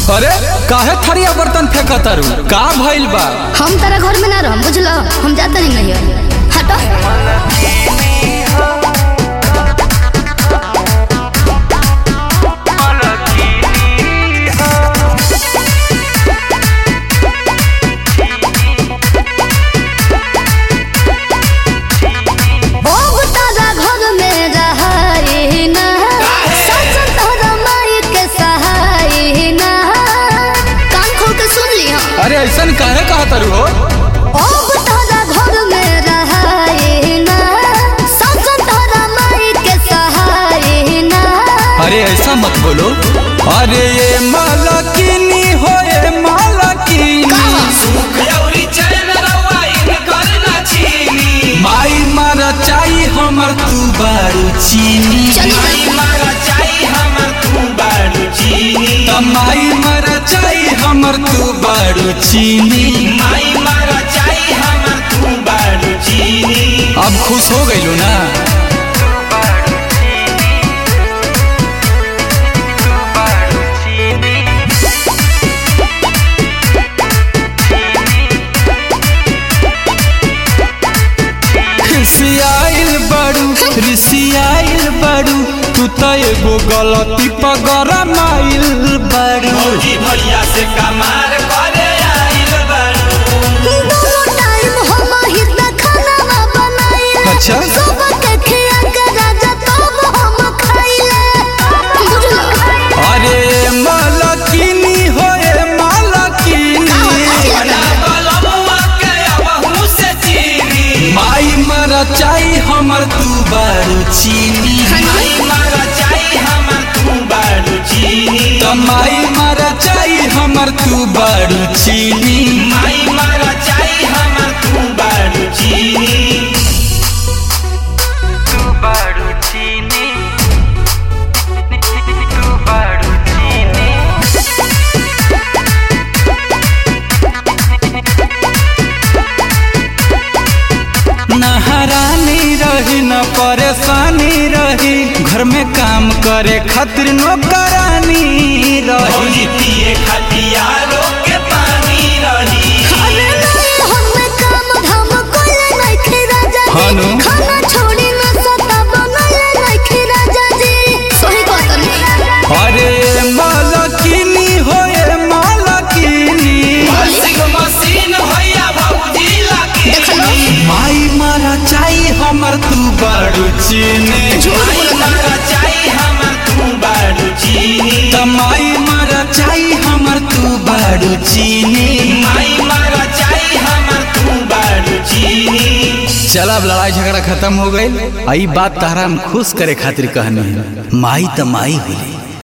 अरे काहे थरिया बर्तन फेंकत तारू का भइल बा हम तारा घर में ना रहम बुझलो हम जाता नहीं नहीं हटो ओ तारा घर में रहाई ना सच तोहरा माई के सहाई ना कान खोल के सुन ली हम अरे ऐसन काहे कहा तारू हो अब तोरा घर में रहाई ना सच तोहरा माई के सहाई ना अरे ऐसा मत बोलो अरे ये मालकिनी हो ये मालकिनी माई मारा चाही हमर तू बारू चीनी चली त माई मारा चाही हमर तू बारू चीनी अब खुश हो गइलो ना खिसियाइल बड़ू रिसियाइल बड़ू तू त एगो गलती पर गरमाइल बड़ू भैया से कमार करे आइल बारू दोनों टाइम हम ही त खाना बनाइले अच्छा। सुबह के खिया के राजा तब हम खाइले बुझलो अरे मालकिनी हो ए मालकिनी बना बलमुआ के अबहू से चीनी माई मारा चाही हमर तू बारू चीनी माई मारा चाही हमर तू बारू चीनी त माई मारा चाही हमर तू बारू चीनी माई मारा चाही हमर तू बारू चीनी तू बारू चीनी तू बारू चीनी नहरानी रही न परेशानी रही घर में काम करे खातिर नौकरानी रही भौजी पिए खटियारो के पानी रही अरे नहीं हम काम धाम कोइले नहीं खे राजा हानो। जी खाना छोड़ी न सता बनले नहीं खे राजा जी सही बात नहीं अरे मालकिनी हो ए मालकिनी वॉशिंग मशीन भैया भौजी लगी देख लो माई मारा चाही हमर तू बारू चीनी झूठ माई बोलो मारा चाही हमर तू बारू चीनी त माई मारा चाही हमर तू बारू चीनी माई मारा चाही हमर तू बारू चीनी चल अब लड़ाई झगड़ा खत्म हो गई आई बात तहरा हम खुश करे खातिर कहनी है माई त माई होली